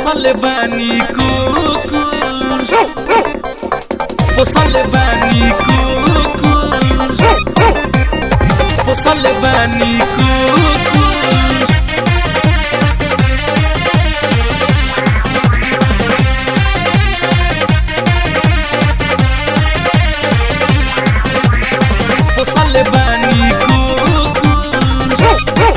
पोसल बानी कुकुर पोसल बानी कुकुर पोसल बानी कुकुर पोसल बानी कुकुर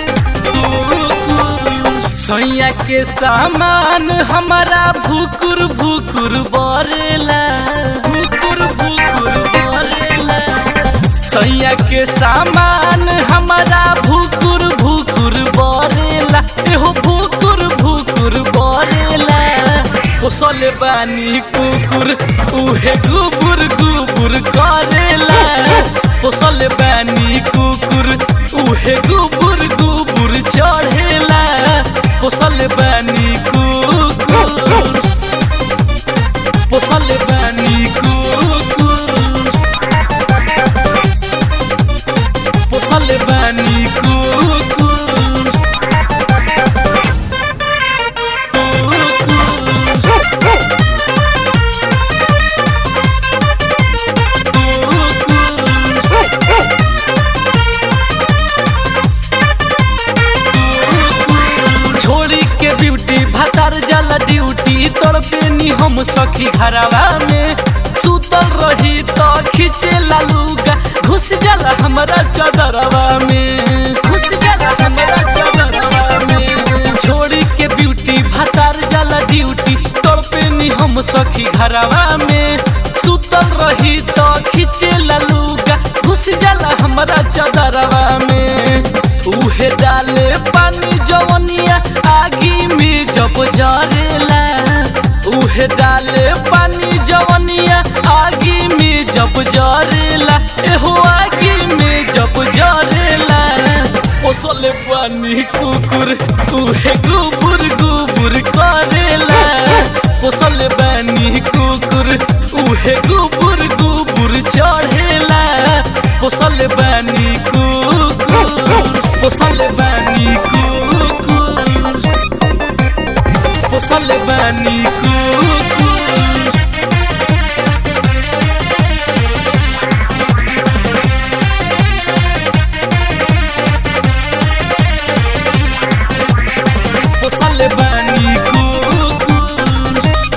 सैया के सामान हमारा भूकुर भूकुर बरेला भूकुर भूकुर बरेला सैया के सामान हमारा भूकुर भूकुर बरेला एहो भूकुर भूकुर बरेला पोसल बानी कुकुर उहे गुबुर गुबुर करेला पोसल बानी कुकुर उहे गुबुर गुबुर चढ़ेला पोसल बानी कुकुर पोसल बानी कुकुर पोसल बानी कुकुर छोड़ी के ब्यूटी भतार जला ड्यूटी तोड़ पे नी हम सखी घरवा में सुतल रही तो खींचे लालूगा घुस जाला हमारा चदरवा में घुस जाला हमारा चदरवा में छोड़ी के ब्यूटी भतार जला ड्यूटी तोड़ पे नी हम सखी घरवा में सुतल रही तो खींचे लालूगा घुस जाला हमारा चदरवा में उहे डाले पानी जवनिया आगी में जब जरेला उहे डाले पानी जवनिया आगी में जब जरेला एहो आगी में जब जरेला ओसले पानी कुकुर उहे गुबुर गुबुर करेला ओसले पानी कुकुर उहे गुबुर गुबुर चढ़ेला पोसल बानी कुकुर पोसल बानी कुकुर पोसल बानी कुकुर पोसल बानी कुकुर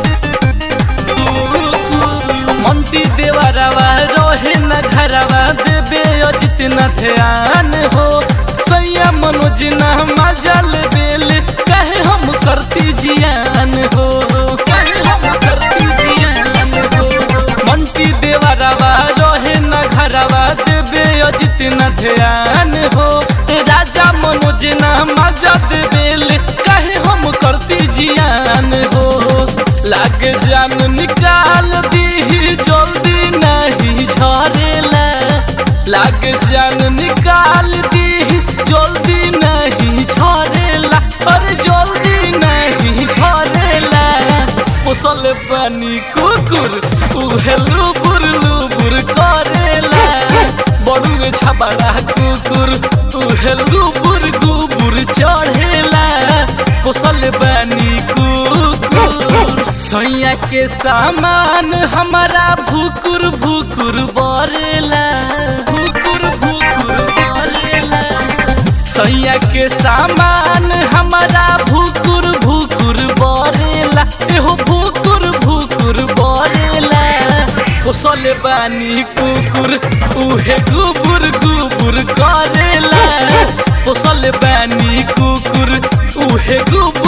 मंती देवरवा रहे न घरवा देवे अजित न ध्यान हो सैया मनोज न मजल बेल कहे हम करती जियान हो कहे हम करती जियान हो मंती देवरवा रहे न घरवा देवे अजित न ध्यान हो राजा मनोज न मजद बेल कहे हम करती जियान हो लाग जान निकाल दी जल्दी नहीं झरेला लाग जान निकाल दी जल्दी नहीं झरेला अरे जल्दी नहीं झरेला पोसल पानी कुकुर उहे लुबुर लुबुर करेला बड़ू छबड़ा कुकुर उहे लुबुर गुबुर चढ़ेला पोसल बानी कुकुर सैया के सामान हमारा भूकुर भूकुर बरेला भूकुर भूकुर बरेला सैया के सामान हमारा भूकुर भूकुर बरेला एहो भूकुर भूकुर बरेला पोसल बानी कुकुर उहे गुबुर गुबुर करेला पोसल बानी कुकुर उहे गुबुर